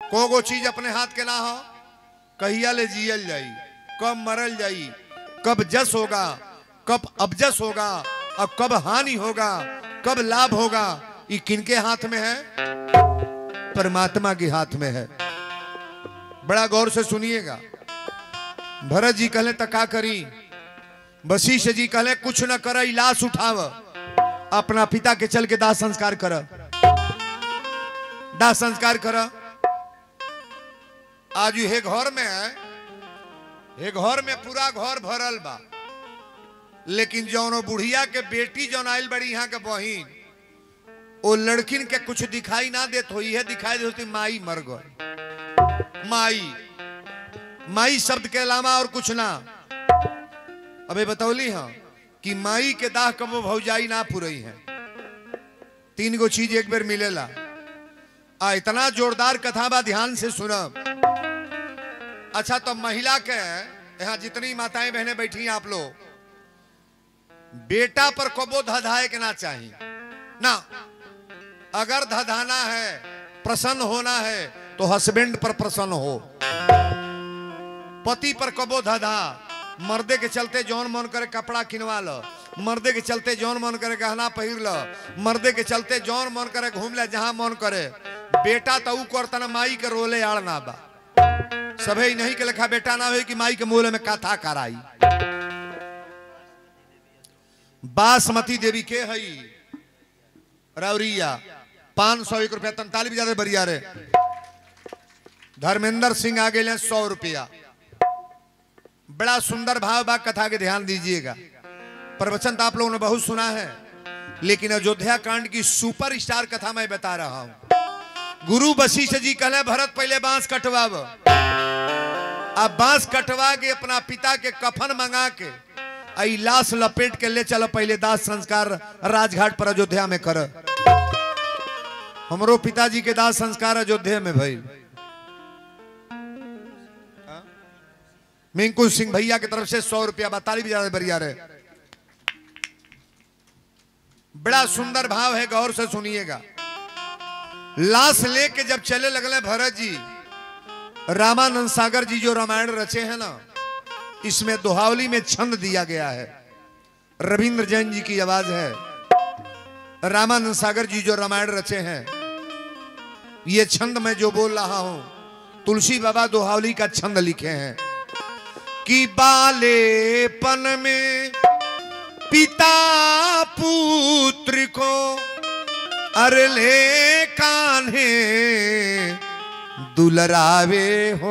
को गो चीज अपने हाथ के ना हो कहिया ले जियल जाई कब मरल जाई कब जस होगा कब अबजस होगा और कब हानि होगा कब लाभ होगा ये किनके हाथ में है परमात्मा के हाथ में है बड़ा गौर से सुनिएगा भरत जी कहले तो का करी वशिष्ठ जी कहले कुछ न कर लाश उठाव अपना पिता के चल के दाह संस्कार कर दाह संस्कार कर आज हे घर में है हे घर में पूरा घर भरल बा लेकिन जौनो बुढ़िया के बेटी जौन आयल बड़ी यहाँ के बहिन वो लड़किन के कुछ दिखाई ना देत हो है दिखाई देती माई मर गई माई माई शब्द के अलावा और कुछ ना अबे बतौली हाँ कि माई के दाह कबो भौजाई ना पुरई है तीन गो चीज एक बेर मिलेला आ इतना जोरदार कथा बा ध्यान से सुनब अच्छा तो महिला के यहाँ जितनी माताएं बहनें बैठी हैं आप लोग बेटा पर कबो धधाए के ना चाहिए ना अगर धधाना है प्रसन्न होना है तो हस्बैंड पर प्रसन्न हो पति पर कबो धधा मर्दे के चलते जौन मन करे कपड़ा किनवा लो मर्दे के चलते जौन मन करे गहना पहिर लो मर्दे के चलते जौन मन करे घूम ले जहां मन करे बेटा तो ऊ करतन माई के रोले आड़ ना बा सभे नहीं के लिखा बेटा ना हो कि माई के मूल में कथा कराई बासमती देवी के हई रावरिया पांच सौ एक रुपया तैतालीस ज्यादा बरिया रे धर्मेंद्र सिंह आ गए सौ रुपया बड़ा सुंदर भाव बा कथा के ध्यान दीजिएगा प्रवचन तो आप लोगों ने बहुत सुना है लेकिन अयोध्या कांड की सुपर स्टार कथा मैं बता रहा हूं गुरु वशिष्ठ जी कहले भरत पहले बांस कटवाब अब बांस कटवा के अपना पिता के कफन मंगा के आई लाश लपेट के ले चलो पहले दास संस्कार राजघाट पर अयोध्या में कर हमरो पिताजी के दास संस्कार अयोध्या में भाई मिंकू सिंह भैया की तरफ से सौ रुपया बताली भी ज्यादा बढ़िया रहे बड़ा सुंदर भाव है गौर से सुनिएगा लाश लेके जब चले लगले भरत जी रामानंद सागर जी जो रामायण रचे हैं ना इसमें दोहावली में छंद दिया गया है रविंद्र जैन जी की आवाज है रामानंद सागर जी जो रामायण रचे हैं ये छंद मैं जो बोल रहा हूं तुलसी बाबा दोहावली का छंद लिखे हैं कि बालेपन में पिता पुत्र को अरले कान्हे दुलरावे हो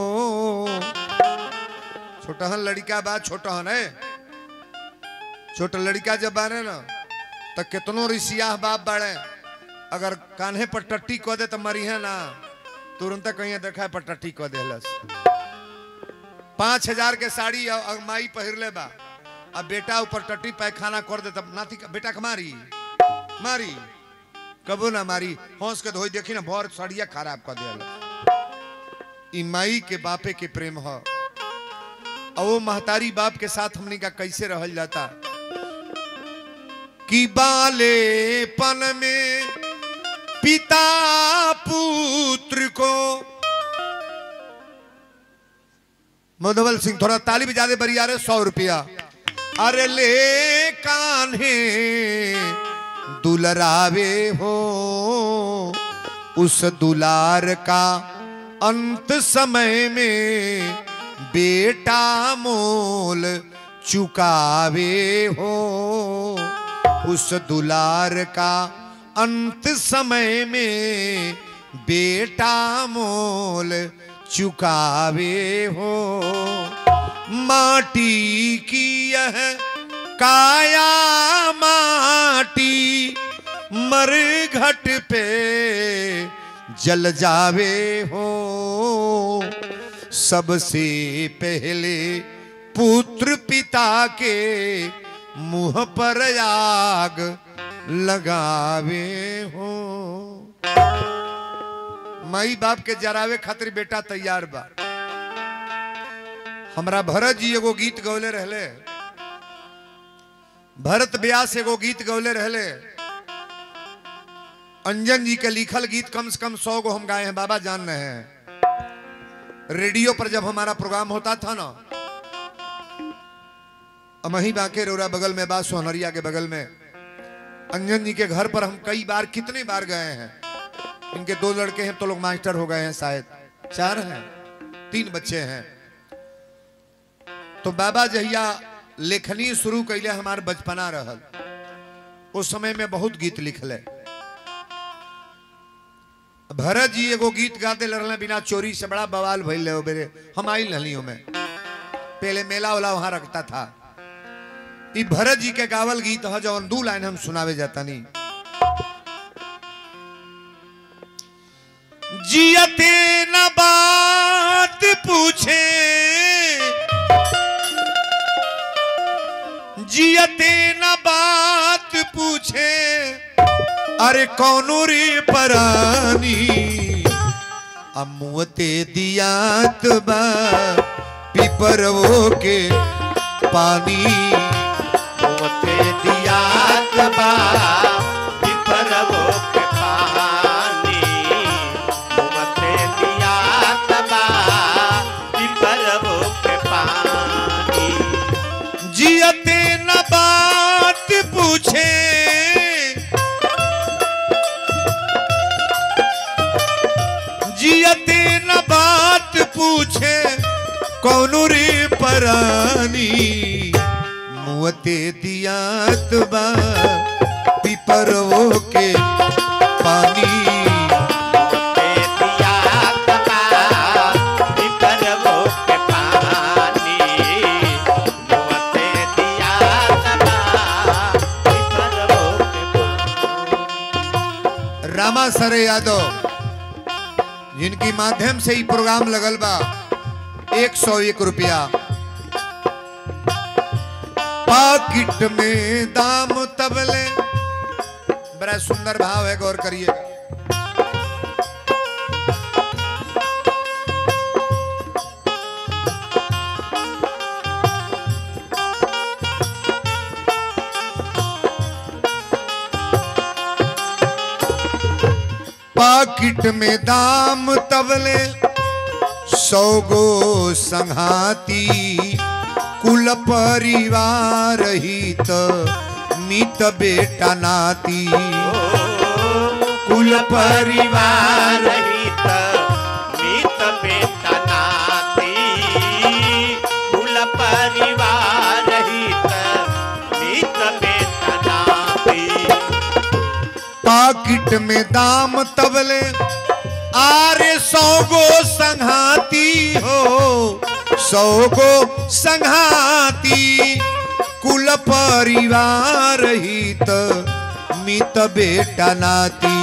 छोटहन लड़का बा छोटहन है छोटा लड़का जब बारे ना तो कितनो रिसियाह बाप बाड़े अगर कान्हे पर टट्टी कह दे तो मरी है ना तुरंत कहीं देखा पर टट्टी कह देलस पांच हजार के साड़ी अ- अ- माई पहिर ले बा अब बेटा ऊपर टट्टी पैखाना कर दे तब नाती बेटा के मारी मारी कबो ना मारी हंस के धोई देखी ना भर सड़िया खराब कर दिया ई माई के बापे के प्रेम ह और वो महतारी बाप के साथ हमने का कैसे रहल जाता कि बालेपन में पिता पुत्र को मधुबल सिंह थोड़ा ताली बजा दे बरिया रे सौ रुपया अरे ले कान्हे दुलरावे हो उस दुलार का अंत समय में बेटा मोल चुकावे हो उस दुलार का अंत समय में बेटा मोल चुकावे हो माटी की यह काया माटी मर घट पे जल जावे हो सबसे पहले पुत्र पिता के मुंह पर आग लगावे हो माई बाप के जरावे खातिर बेटा तैयार बा हमरा भरत जी एगो गीत गौले रहले भरत व्यास एगो गीत गौले रहले अंजन जी के लिखल गीत कम से कम सौ गो हम गाए हैं बाबा जान रहे हैं रेडियो पर जब हमारा प्रोग्राम होता था ना अमही बांके रोरा बगल में बा सोहनरिया के बगल में अंजन जी के घर पर हम कई बार कितने बार गए हैं इनके दो लड़के हैं तो लोग मास्टर हो गए हैं शायद चार हैं तीन बच्चे हैं तो बाबा जहिया लेखनी शुरू कैले हमार बचपना रहल उस समय में बहुत गीत लिखले भरत जी एगो गीत गाते लड़ले बिना चोरी से बड़ा बवाल भइल रहे बेरे हम आई नलियों में पहले मेला वाला वहां रखता था ई भरत जी के गावल गीत है जौन दू लाइन हम सुनावे जाता नहीं जियते न बात पूछे जियते न बात पूछे अरे कौनो रे परानी अमुते दियात बा पिपरवो के पानी मोते दियात बा पिपरवो के पानी मोते दियात बा पिपरवो के पानी जियते न बात पूछे जियते न बात पूछे कौनो रे परानी मुअते दियात बा पिपरवो के पानी मोते दियात बा पिपरवो के पानी मोते दियात बा पिपरवो के पानी रामा सरे यादव जिनकी माध्यम से ही प्रोग्राम लगल बा एक सौ एक रुपया पाकिट में दाम तबले बड़ा सुंदर भाव है गौर करिए पाकिट में दाम तबले सौ गो संघाती कुल परिवार हित मित बेटा नाती कुल परिवार हित मित बेटा नाती कुल परिवार हित मित बेटा नाती पाकिट में दाम तबले आरे सौ गो संघाती हो सौ गो संघाती कुल परिवार हित मित बेटा नाती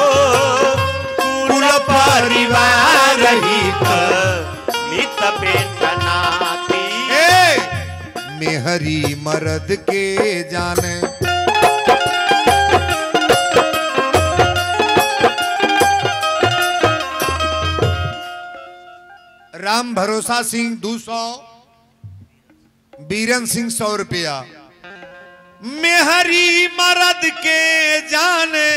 कुल परिवार हित मित बेटा नाती ए मेहरी मर्द के जाने राम भरोसा सिंह दो सौ बीरन सिंह सौ रुपया मेहरी मर्द के जाने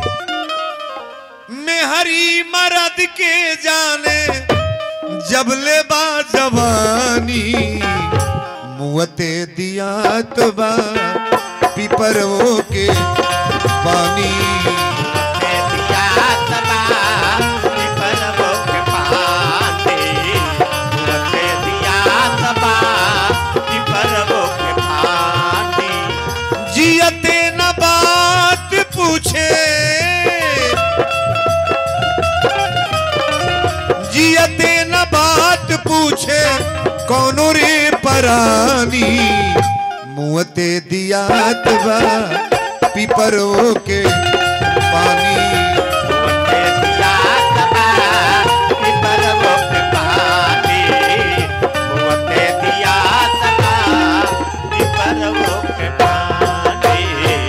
मेहरी मर्द के जाने जब ले बा जवानी मुअते दियात बा पिपरवो के पानी ते दियात बा पिपरवो के पानी ते दियात बा पिपरवो के पानी जियते न बात पूछे जियते न बात पूछे कौनो रे परानी मुअते दियात बा पिपरवो के पानी ते दियात बा पिपरवो के पानी ते दियात बा पिपरवो के पानी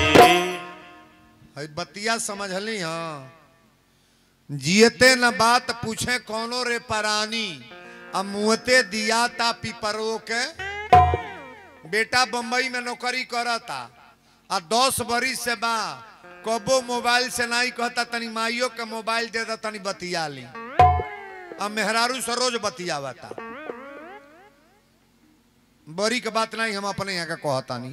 हई बतिया समझली हाँ जियते न बात पूछे कौनो रे परानी अब मुहते दिया ता पिपरो के बेटा बम्बई में नौकरी करता आ दस बरिस से बा कबो मोबाइल से नहीं कहता तनी माइयो के मोबाइल दे दा तनी बतिया ली अब मेहरारू से रोज बतियावता बड़ी के बात नहीं हम अपने यहाँ का कहतानी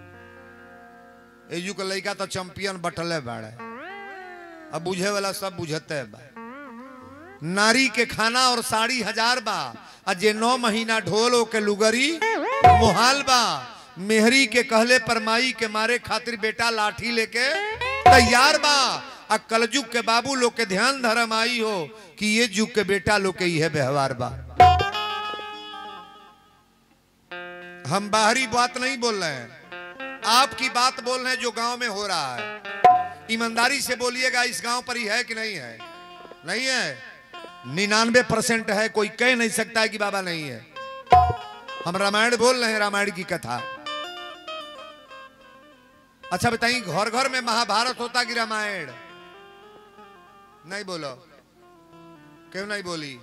एजू के लड़का तो चैंपियन बटले बाड़े अब बुझे वाला सब बुझते बा नारी के खाना और साड़ी हजार बा आ जे नौ महीना ढोल के लुगरी मोहाल बा मेहरी के कहले पर माई के मारे खातिर बेटा लाठी लेके तैयार बा आ कलजुग के बाबू लोग के ध्यान धर्म आई हो कि ये जुग के बेटा लोग के यह व्यवहार बा हम बाहरी बात नहीं बोल रहे हैं आपकी बात बोल रहे हैं जो गांव में हो रहा है ईमानदारी से बोलिएगा इस गांव पर ही है कि नहीं है नहीं है निन्यानवे परसेंट है कोई कह नहीं सकता है कि बाबा नहीं है हम रामायण बोल रहे हैं रामायण की कथा अच्छा बताइए घर घर में महाभारत होता कि रामायण नहीं बोलो क्यों नहीं बोली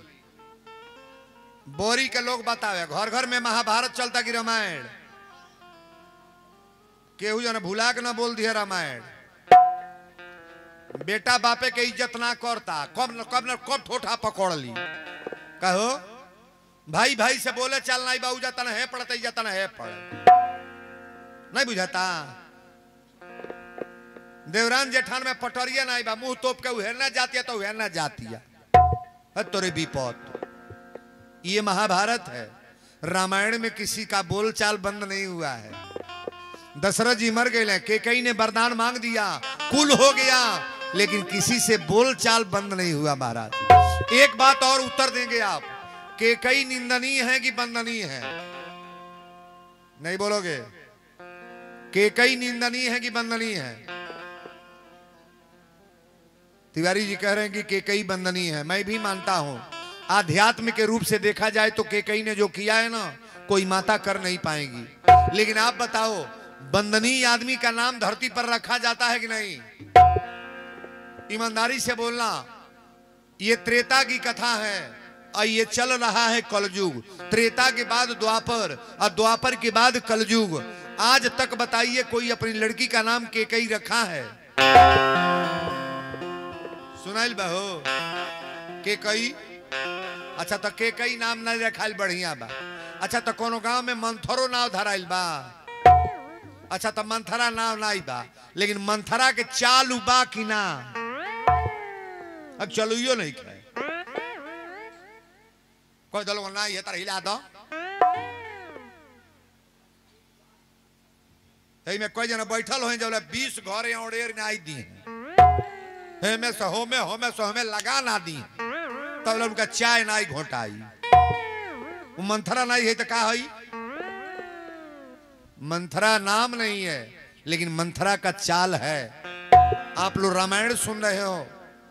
बोरी के लोग बतावे घर घर में महाभारत चलता कि रामायण केहू जन भुला के ना बोल दिया रामायण बेटा बापे के इज्जत ना करता कब न कब न कब ठोठा पकड़ ली कहो भाई भाई से बोले चल नहीं बाबू जाता ना है पड़ता जाता ना है पड़ नहीं बुझाता देवरान जेठान में पटरिया नहीं बा मुंह तोप के उहेरना जाती है तो उहेरना जाती है तोरे विपत ये महाभारत है रामायण में किसी का बोलचाल बंद नहीं हुआ है दशरथ जी मर गए के कई ने वरदान मांग दिया कुल हो गया लेकिन किसी से बोलचाल बंद नहीं हुआ महाराज एक बात और उत्तर देंगे आप के कई निंदनीय है कि बंदनीय है नहीं बोलोगे के कई निंदनीय है कि बंदनीय है तिवारी जी कह रहे हैं कि केकई बंदनीय है मैं भी मानता हूं आध्यात्म के रूप से देखा जाए तो केकई ने जो किया है ना कोई माता कर नहीं पाएगी लेकिन आप बताओ बंदनीय आदमी का नाम धरती पर रखा जाता है कि नहीं ईमानदारी से बोलना ये त्रेता की कथा है और ये चल रहा है कलयुग त्रेता के बाद द्वापर और द्वापर के बाद कलयुग आज तक बताइए कोई अपनी लड़की का नाम केकई रखा है सुनाइल बहो के कई अच्छा तो के कई नाम नहीं रखाइल बढ़िया बा अच्छा तो कोनो गांव में मंथरो नाव धराइल बा अच्छा तो मंथरा नाव नहीं बा लेकिन मंथरा के चालू बा कि ना अब चलुइयो नहीं खाए कोई दलो ना ये तरह हिला दो तई में कोई जना बैठल हो जब बीस घर ओडेर नहीं दी हेमे से होमे होमे से होमे लगा ना दी तब लोग उनका चाय नहीं घोटाई वो मंथरा नहीं है तो का है मंथरा नाम नहीं है लेकिन मंथरा का चाल है आप लोग रामायण सुन रहे हो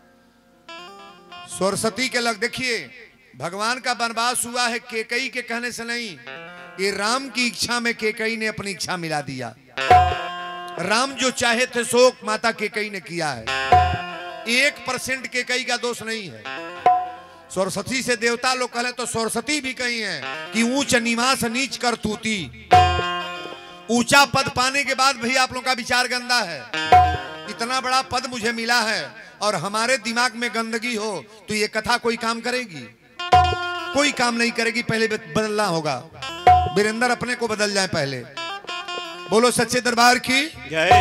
सरस्वती के लग देखिए भगवान का वनवास हुआ है केकई के कहने से नहीं ये राम की इच्छा में केकई ने अपनी इच्छा मिला दिया राम जो चाहे थे शोक माता केकई ने किया है एक परसेंट के कई का दोष नहीं है सरस्वती से देवता लोग कहे तो सरस्वती भी कही है कि ऊंच निवास नीच कर तूती ऊंचा पद पाने के बाद भी आप लोग का विचार गंदा है इतना बड़ा पद मुझे मिला है और हमारे दिमाग में गंदगी हो तो ये कथा कोई काम करेगी कोई काम नहीं करेगी पहले बदलना होगा वीरेंद्र अपने को बदल जाए पहले बोलो सच्चे दरबार की जय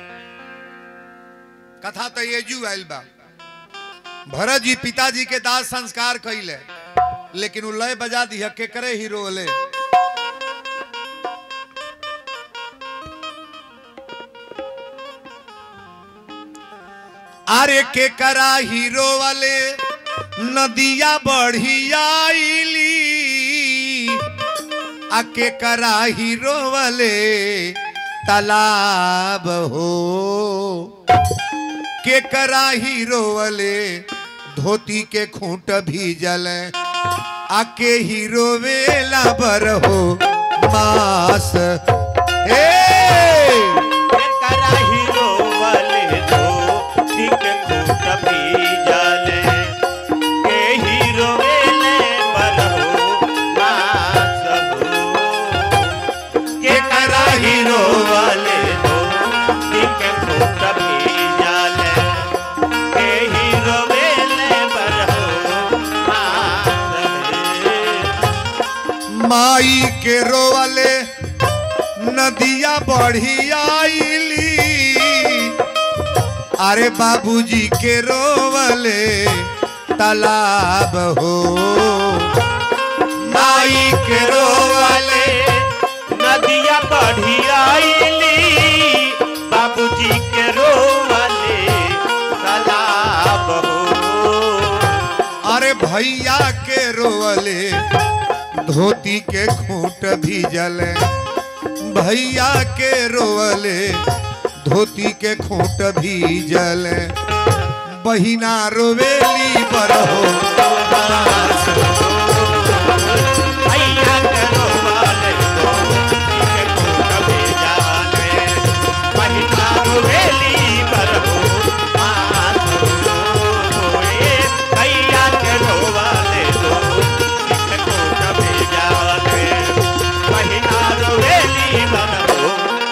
कथा तो ये जू आयल बा भरत जी पिताजी के दास संस्कार कैले लेकिन उ लय बजा दिया के करे ही रोले अरे के करा हीरो वाले नदिया बढ़ियाईली आ के करा हीरो वाले तालाब हो के करा हीरो वाले धोती के खूंट भी जले आके हीरो वेला बर हो मास ए करा हीरो वाले दो ठीक खूट भी जाले के हीरो वेले बरहो मास हो के करा हीरो वाले दो ठीक खूट भी जाले माई के रोवले नदिया बढ़ी आईली अरे बाबूजी के रोवले तालाब हो माई के रोवाले नदिया बढ़ी आईली बाबूजी के रोवाले तालाब हो अरे भैया के रोवले धोती के खूंट भीजल भैया के रोवले धोती के खूंट भीजल बहिना रोवेली बरहो भैया के रोवाले धोती के खूंट भीजाले बहिना रोवेली बरहो माथ होए भैया के रोवाले धोती के खूंट भीजाले बहिना रोवेली बरहो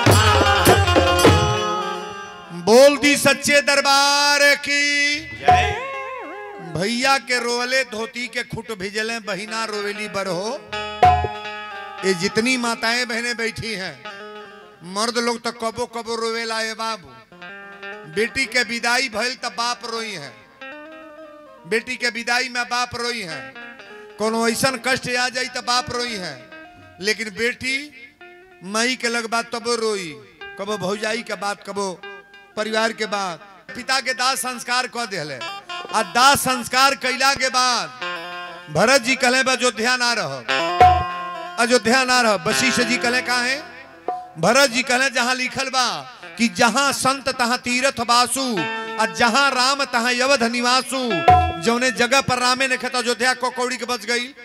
बोल दी सच्चे दरबार की जय भैया के रोवले धोती के खुट भिजले बहिना रोवेली बरहो ये जितनी माताएं बहनें बैठी हैं मर्द लोग तो कबो कबो रोवेला ए बाबू बेटी के विदाई भइल त बाप रोई है बेटी के विदाई में बाप रोई है कोनो ऐसन कष्ट आ जाई त बाप रोई है लेकिन बेटी मई के लग बात तबो रोई कबो भौजाई के बात कबो परिवार के बात पिता के दाह संस्कार कह दिले आ दाह संस्कार कैला के बाद भरत जी कहले बा अयोध्या ना रहो अयोध्या ना रहो वशिष्ठ जी कहले का है भरत जी कहले जहां लिखल बा कि जहां संत तहां तीर्थ बासु आ जहां राम तहां यवध निवासु जौने जगह पर रामे ने खेत अयोध्या को कौड़ी के बच गई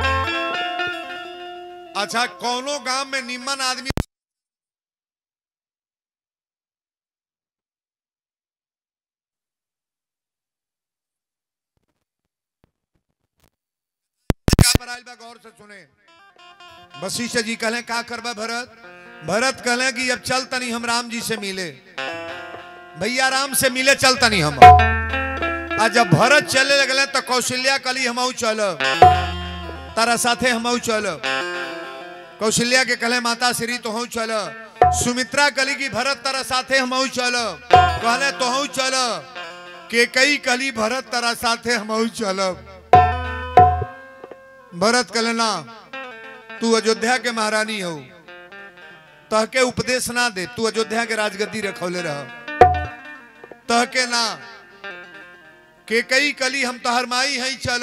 अच्छा कौनो गांव में निम्न आदमी का पर आइल बा गौर से सुने वशिष्ठ जी कहले का करबा भरत भरत कहले कि अब चल तनी हम राम जी से मिले भैया राम से मिले चल तनी हम आ जब भरत चले लगले तो कौशल्या कली हम चल तारा साथे हम चल कौशल्या के कहले माता श्री तो चल सुमित्रा कली की भरत तारा साथे हम चल कहले तो चल के कई कली भरत तारा साथे हम चलब भरत कहलेना तू अयोध्या के महारानी हो तह के उपदेश ना दे तू अयोध्या के राजगद्दी रखौले रह तह के ना के कई कली हम तोहर माई है चल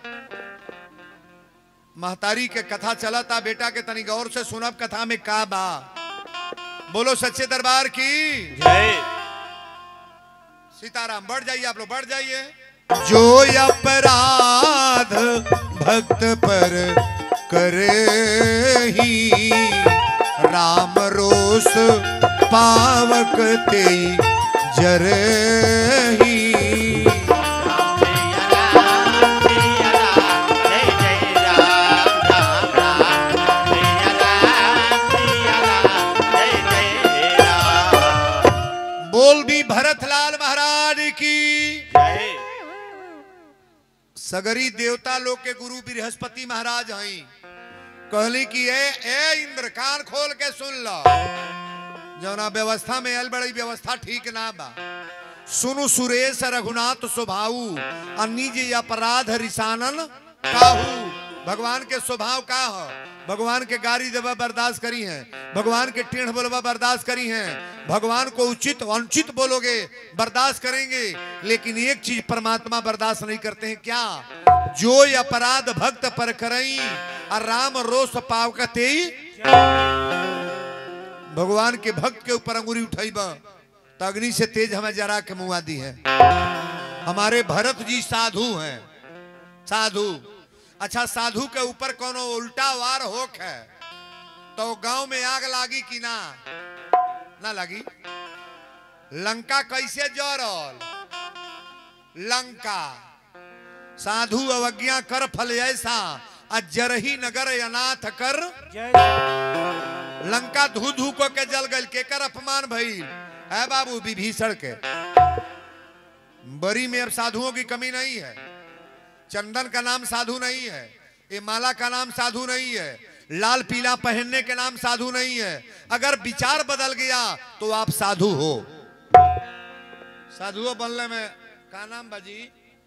महतारी के कथा चलता बेटा के तनी गौर से सुनब कथा में का बा बोलो सच्चे दरबार की जय सीताराम बढ़ जाइए आप लोग बढ़ जाइए जो अपराध भक्त पर करे ही राम रोष पावक ते जरे ही बोल दी भरतलाल महाराज की सगरी देवता लोग के गुरु बृहस्पति महाराज हैं कहली कि ए ए इंद्र कान खोल के सुन लो जौना व्यवस्था में आयल बड़ी व्यवस्था ठीक ना बा सुनु सुरेश रघुनाथ स्वभाऊ अनिज अपराध रिसानन काहू भगवान के स्वभाव का हो भगवान के गारी देवा बर्दाश्त करी हैं भगवान के टेढ़ बोलवा बर्दाश्त करी हैं भगवान को उचित अनुचित बोलोगे बर्दाश्त करेंगे लेकिन एक चीज परमात्मा बर्दाश्त नहीं करते हैं क्या जो ये अपराध भक्त पर करई और राम रोष पाव कते भगवान के भक्त के ऊपर अंगुरी उठाई बा तो अग्नि से तेज हमें जरा के मुआ दी है हमारे भरत जी साधु हैं साधु अच्छा साधु के ऊपर कोनो उल्टा वार होक है तो गांव में आग लागी कि ना ना लगी लंका कैसे जरल लंका साधु अवज्ञा कर फल ऐसा अजरही नगर अनाथ कर लंका धू धू को के जल गल केकर अपमान भइल है बाबू विभीषण के बरी में अब साधुओं की कमी नहीं है चंदन का नाम साधु नहीं है ये माला का नाम साधु नहीं है लाल पीला पहनने के नाम साधु नहीं है अगर विचार बदल गया तो आप साधु हो साधुओं बनने में का नाम बाजी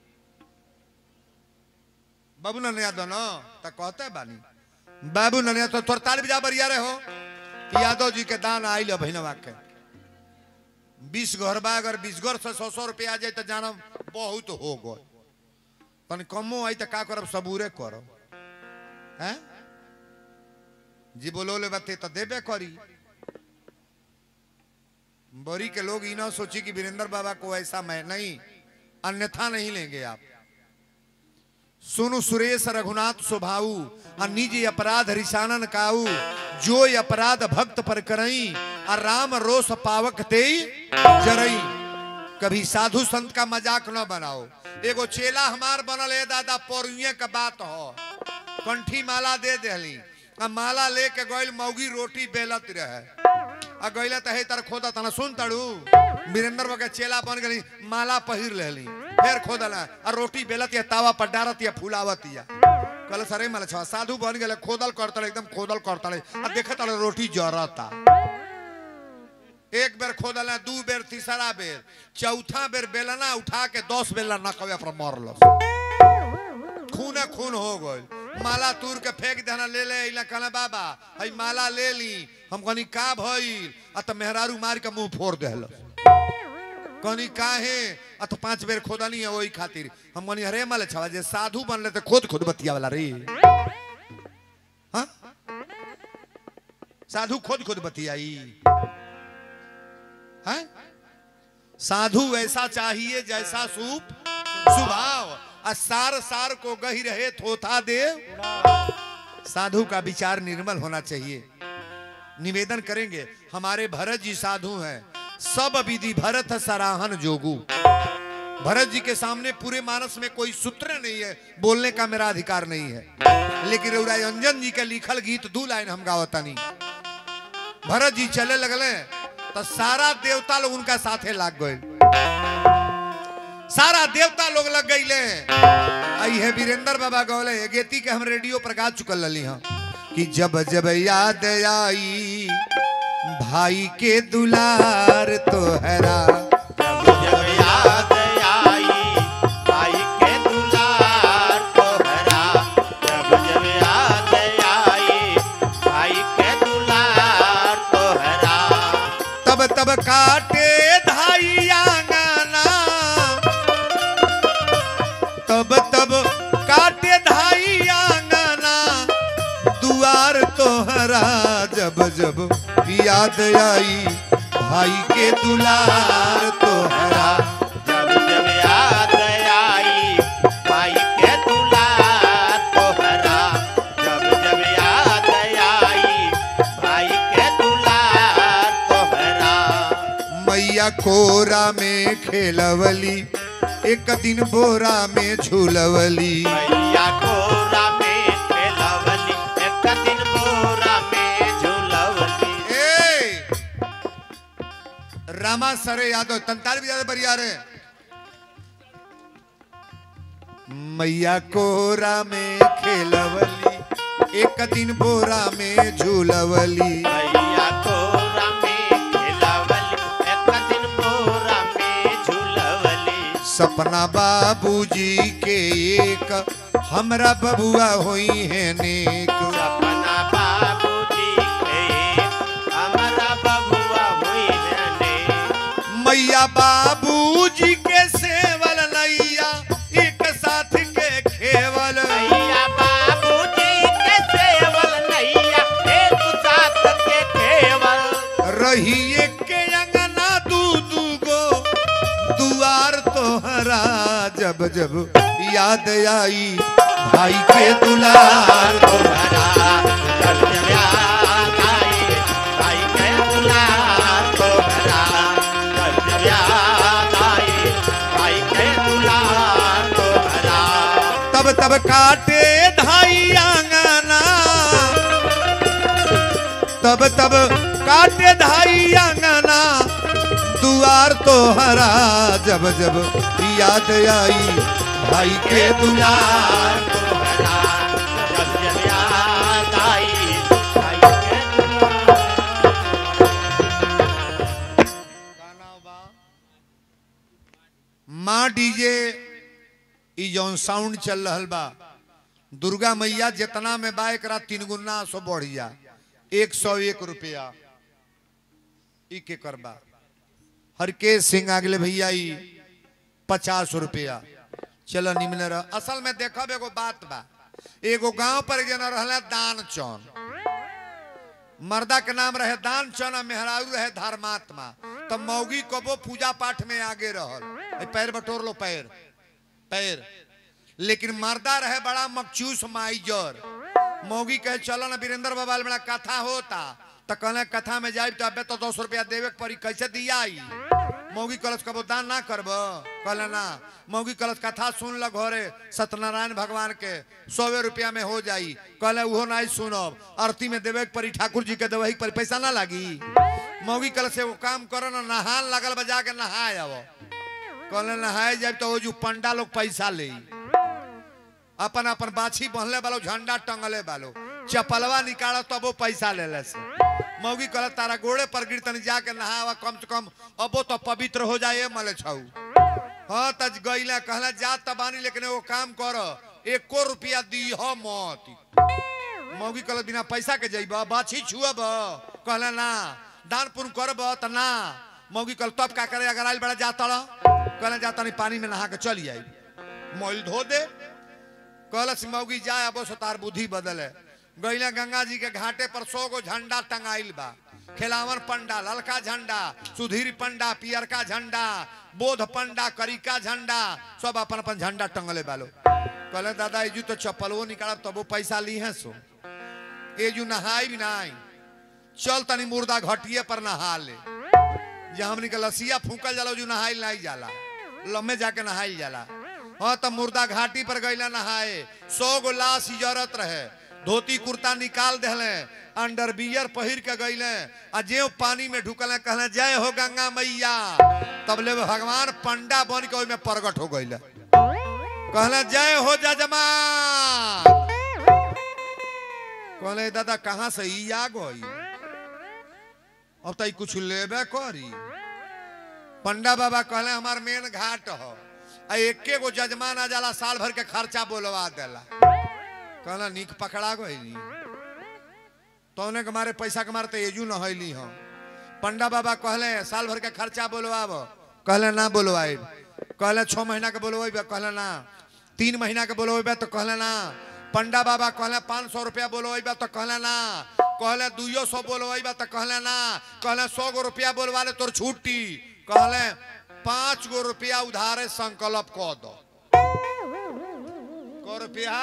बाबू ननिया दोनों तो कहते बानी बाबू ननिया तो तोर ताल बिजा बरिया रहे हो कि यादव जी के दान आई लो बहनवा के बीस घर बा अगर बीस घर से सौ सौ रुपया आ जाए तो जानब बहुत हो गए तनी कमो आई तो का करब सबूरे करब हैं जी बोलो ले बते तो देबे करी बोरी के लोग इना सोची कि वीरेंद्र बाबा को ऐसा मैं नहीं अन्यथा नहीं लेंगे आप सुनु सुरेश रघुनाथ स्वभाऊ आ निज अपराध रिसानन काऊ जो ये अपराध भक्त पर करई आ राम रोष पावक ते जरई कभी साधु संत का मजाक न बनाओ एगो चेला हमार बनल है दादा पौरुए का बात हो कंठी माला दे देली आ माला लेके गइल मौगी रोटी बेलत रहे आ गइला त हे तर खोदा तना सुन तड़ू वीरेंद्र बाबा के चेला बन गली माला पहिर लेली फिर खोदला आ रोटी बेलत या तावा पर डारत या फुलावत या कहल सरे माला छवा साधु बन गेले खोदल करतले एकदम खोदल करतले आ देखत तले रोटी जरता एक बेर खोदला दू बेर तीसरा बेर चौथा बेर बेलना उठा के दस बेला नकवे पर मरलो खूने खून हो गई माला तूर के फेंक देना ले ले इला कहना बाबा हई माला ले ली हम कहनी का भइल आ त मेहरारू मार के मुंह फोड़ देहल कहनी काहे आ तो पांच बेर खोदनी है वही खातिर हम कहनी अरे माले छवा जे साधु बनले तो खुद खुद बतिया वाला रे हाँ साधु खुद खुद बतियाई हैं साधु ऐसा चाहिए जैसा सूप स्वभाव आ सार सार को गही रहे थोथा देव साधु का विचार निर्मल होना चाहिए निवेदन करेंगे हमारे भरत जी साधु हैं सब विधि भरत सराहन जोगु भरत जी के सामने पूरे मानस में कोई सूत्र नहीं है बोलने का मेरा अधिकार नहीं है लेकिन रउरा अंजन जी के लिखल गीत दू लाइन हम गावतानी भरत जी चले लगले तो सारा देवता लोग उनका साथे लाग गए सारा देवता लोग लग गईले आई है वीरेंद्र बाबा गौले ये गेती के हम रेडियो पर गा चुकल लली हाँ कि जब जब याद आई भाई के दुलार तो हरा जब जब याद आई भाई के दुलार तोहरा जब जब याद आई भाई के दुलार तोहरा तब तब काटे धाई आंगना तब तब काटे धाई आंगना दुआर तोहरा जब जब याद आई भाई के दुलार तोहरा जब जब याद आई भाई के दुलार तोहरा जब जब याद आई भाई के दुलार तोहरा मैया कोरा में खेलवली एक दिन बोरा में झूलवली मैया कोरा में खेलवली एक दिन बोरा में झूलवली ए रामा सरे यादव तंताल भी ज्यादा बढ़िया रे मैया कोरा में खेलवली एक दिन बोरा में झूलवली मैया कोरा में खेलवली एक दिन बोरा में झूलवली सपना बाबूजी के एक हमरा बबुआ होई है नेक सपना बाबूजी के हमारा बबुआ हुई रहने मैया बाबूजी के सेवल नैया एक साथ के खेवल मैया बाबूजी के सेवल नैया एक साथ के केवल रही एक के अंगना दू दू गो दुआर तोहरा जब जब याद आई भाई के दुलार तोहरा जब जब याद आई भाई के दुलार तोहरा जब जब याद आई भाई के दुलार तोहरा तब तब काटे धाई आंगना तब तब काटे धाई आंगना दुआर तोहरा जब जब याद आई भाई के दुलार तोहरा जौन साउंड चल रहल बा दुर्गा मैया जितना में बा एकरा तीन गुना सो बढ़िया एक सौ एक रुपया ई के करबा हरकेश सिंह आगले भैया ई पचास रुपया चलो निम्न रह असल में देखब एगो बात बा एगो गांव पर एक जना रहला दान चौन मर्दा के नाम रहे दान चौन आ मेहरारू रहे धर्मात्मा तो मौगी कबो पूजा पाठ में आगे रहल ए, पैर बटोर लो पैर पैर लेकिन मर्दा रहे बड़ा मकचूस माइजर मौगी कहे चलो ना वीरेंद्र बाबा बड़ा कथा होता तो कहले कथा में जाए तो अबे तो दस रुपया देवे के पड़ी कैसे दिया आई मौगी कलश कबो दान ना करब कहले ना मौगी कलश कथा सुन ल घरे सत्यनारायण भगवान के सौवे रुपया में हो जाई कहले उहो नहीं सुनब आरती में देवे के पड़ी ठाकुर जी के देवे के पड़ी पैसा ना लागी मौगी कलश एगो काम करो ना नहान लगल बजा के नहाए अब कहले नहाए जाए तो वो जो पंडा लोग पैसा ले अपन अपन बाछी बहले बालो झंडा टंगले बालो चपलवा निकाल तब वो पैसा ले ले से मौगी कहल तारा गोड़े पर गिर तनी जाके नहावा कम से कम अबो तो पवित्र हो जाए मले छऊ हाँ तज गईला कहला जा तबानी लेकिन वो काम कर एको रुपया दी हो मत मौगी कहल बिना पैसा के जइब बाछी छुअब कहला ना दान पुण्य करब त ना मौगी कहल तब का करे अगर आइल बड़ा जाता कहला जा तनी पानी में नहा के चल आई मोइल धो दे कहलस मौगी जाए अब सो तार बुद्धि बदले गैला गंगा जी के घाटे पर सौ गो झंडा टंगाइल बा खिलावन पंडा ललका झंडा सुधीर पंडा पियरका झंडा बोध पंडा करिका झंडा सब अपन अपन झंडा टंगले बालो कहले दादा एजू तो चप्पलो निकालब तबो पैसा ली है सो एजू नहाई भी नहीं चल तनी मुर्दा घटिए पर नहा ले जे हमनी के लसिया फूकल जाला जो नहाइल नहीं जाला लम्बे जाके नहाइल जाला हाँ तो मुर्दा घाटी पर गईला नहाए सौ गो लाश इजरत रहे धोती कुर्ता निकाल देले अंडर बियर पहिर के गईले आ जे पानी में ढुकले कहले जय हो गंगा मैया तब ले भगवान पंडा बन के ओइमे प्रगट हो गईले कहले जय हो जजमान कहले दादा कहाँ से ई आ गई अब तो ई कुछ लेबे करी पंडा बाबा कहले हमार मेन घाट हो आ एके गो जजमान आ जाला साल भर के खर्चा बोलवा देला कहला निक पकड़ा गई तौने के मारे पैसा के मारे तो एजू न हैली हम पंडा बाबा कहले साल भर के खर्चा बोलवाब कहले ना बोलवाए कहले छह महीना के बोलवेब कहले ना तीन महीना के बोलवेब तो कहले ना पंडा बाबा कहले पाँच सौ रुपया बोलवेब तो कहले ना कहले दुइयो सौ बोलवेब तो कहले ना कहले सौ गो रुपया बोलवा ले तोर छुट्टी कहले पाँच गो रुपया उधारे संकल्प कह दो को रुपया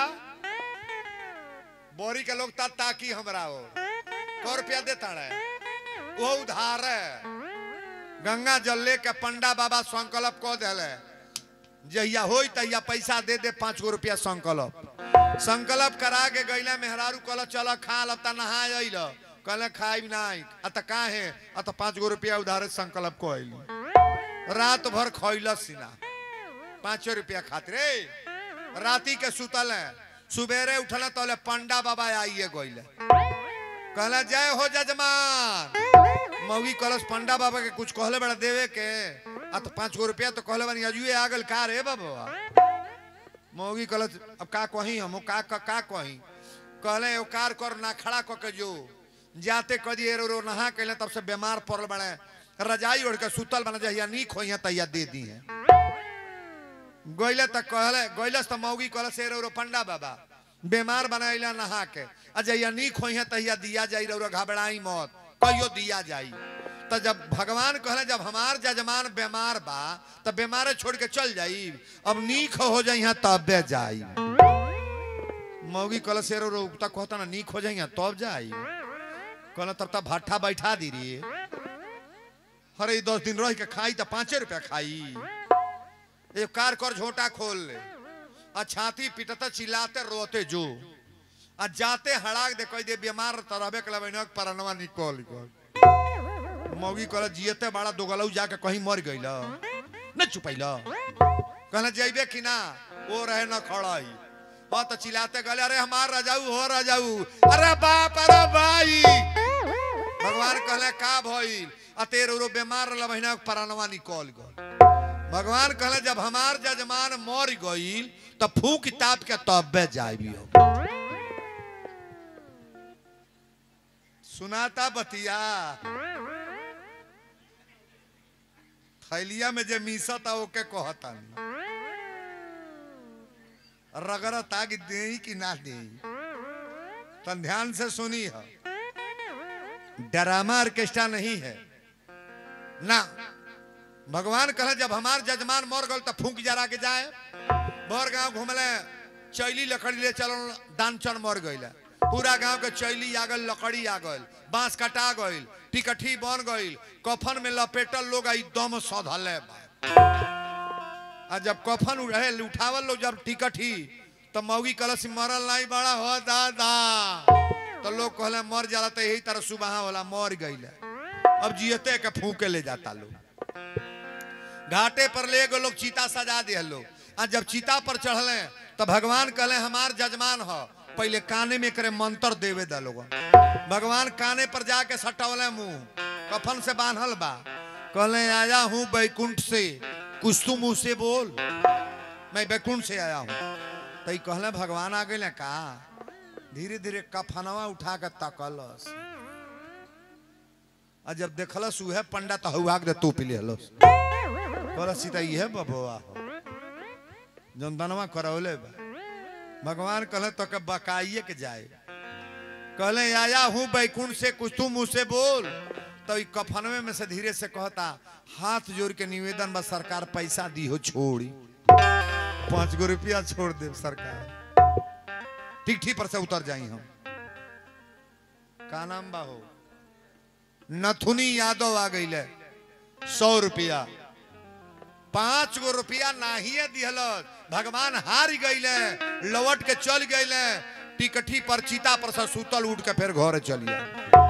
बोरी के लोग ता- ताकी हमरा हो को रुपया देता रहे वो उधार है गंगा जल लेके पंडा बाबा संकल्प कह दिले जहिया होई तहिया पैसा दे दे पाँच गो रुपया संकल्प संकल्प करा के गईला मेहरारू कहल चल खा लब ता नहा अइल कहले खाई नहीं अत काहे अत पाँच गो रुपया उधारे संकल्प को अइल रात भर खैलस सीना पाँचो रुपया खातिर ए, राती के सुतल है सुबेरे उठल तले पंडा बाबा आइए गईले कहला जय हो जजमान मौगी कलश पंडा बाबा के कुछ कहले बड़ा देवे के आ तो पाँच गो रुपया तो कहले बनी अजुए आ गल का रे बाबा मौगी कलश अब का कही हम का का, का कही कहले एगो कार कर ना खड़ा क के जो जाते कदी एरो रो नहा कैले तब से बीमार पड़ल बड़े रजाई ओढ़ के सुतल बना जहिया नीक होइया तहिया दे दी है गईले त कहले गईलस त मौगी कहले से रो पंडा बाबा बीमार बनाइला नहा के आ जहिया नीक होइया तहिया दिया जाई रो घबराई मत कहियो दिया जाई त जब भगवान कहले जब हमार जजमान बीमार बा त बीमारे छोड़ के चल जाई अब नीक हो जाइया तबे जाई मौगी कहले से रो उगता कहता ना नीक हो जाइया तब जाई कहले तब तब भट्ठा बैठा दी रे अरे ई दस दिन रह के खाई त पाँचे रुपया खाई एक कार कर झोटा खोल ले आ छाती पिटता चिल्लाते रोते जो आ जाते हड़ाक दे कह दे बीमार तरहबे के लबे परनवा निकल गल मौगी कहल जियते बड़ा दोगलऊ जाके कहीं मर गइल न चुपैल कहला जइबे कि ना वो रहे न खड़ाई बहुत चिल्लाते गले अरे हमार रजाऊ हो रजाऊ अरे बाप अरे भाई भगवान कहले का भइल आ तेरे रो बीमार रहल महीना परनवा निकल गल भगवान कहले जब हमार जजमान मर गईल तो फूक ताप के तब्बे जाबी सुनाता बतिया थैलिया में जे मीसता ओके कहता रगड़ता कि दे कि ना दे तन ध्यान से सुनी है ड्रामा ऑर्केस्ट्रा नहीं है ना भगवान कहे जब हमार जजमान मर गल तो फूक जरा के जाए बर गांव घूमले चैली लकड़ी ले चल दानचन मर गईल पूरा गांव के चैली आ गल लकड़ी आ गल बांस कटा गईल टिकठी बन गईल कफन में लपेटल लोग आई दम सधले बा आ जब कफन रहे उठावल लोग जब टिकठी तो मौगी कलश मरल नहीं बड़ा हो दादा तो लोग कहले मर जाला तो यही तरह सुबह होला मर गईल अब जियते के फूके ले जाता लोग घाटे पर ले गए लोग चीता सजा दिए लोग आ जब चीता पर चढ़ले तो भगवान कहले हमार जजमान हो पहले काने में करे मंत्र देवे दा लोग भगवान काने पर जाके सटौले मुंह कफन से बांधल बा कहले आया हूँ बैकुंठ से कुछ तू मुंह से बोल मैं बैकुंठ से आया हूँ तो कहले भगवान आ गए का धीरे धीरे कफनवा उठा के तकलस आ जब देखलस उहे पंडा तो हुआ के तू पी लेलस कहला सीता इहे बबुआ हो जौन दनवा करौले बा भगवान कहले तो के बकाइए के जाए कहले आया हूँ बैकुंठ से कुछ तू मुँह से बोल तो ई कफनवे में से धीरे से कहता हाथ जोड़ के निवेदन बा सरकार पैसा दी हो छोड़ी पाँच गो रुपया छोड़ दे सरकार टिकठी पर से उतर जाई हम का नाम बा हो नथुनी यादव आ गई सौ रुपया पांच गो रुपया नाहिए दिहल भगवान हार गईले लौट के चल गईले टिकठी पर चीता पर से सुतल उठ के फिर घर चलिए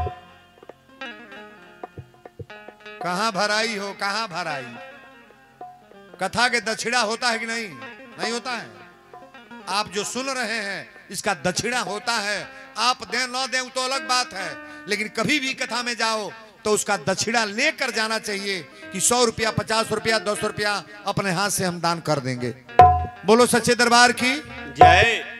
कहा भराई हो कहा भराई कथा के दक्षिणा होता है कि नहीं नहीं होता है आप जो सुन रहे हैं इसका दक्षिणा होता है आप दें न दें तो अलग बात है लेकिन कभी भी कथा में जाओ तो उसका दक्षिणा लेकर जाना चाहिए कि सौ रुपया पचास रुपया दस रुपया अपने हाथ से हम दान कर देंगे बोलो सच्चे दरबार की जय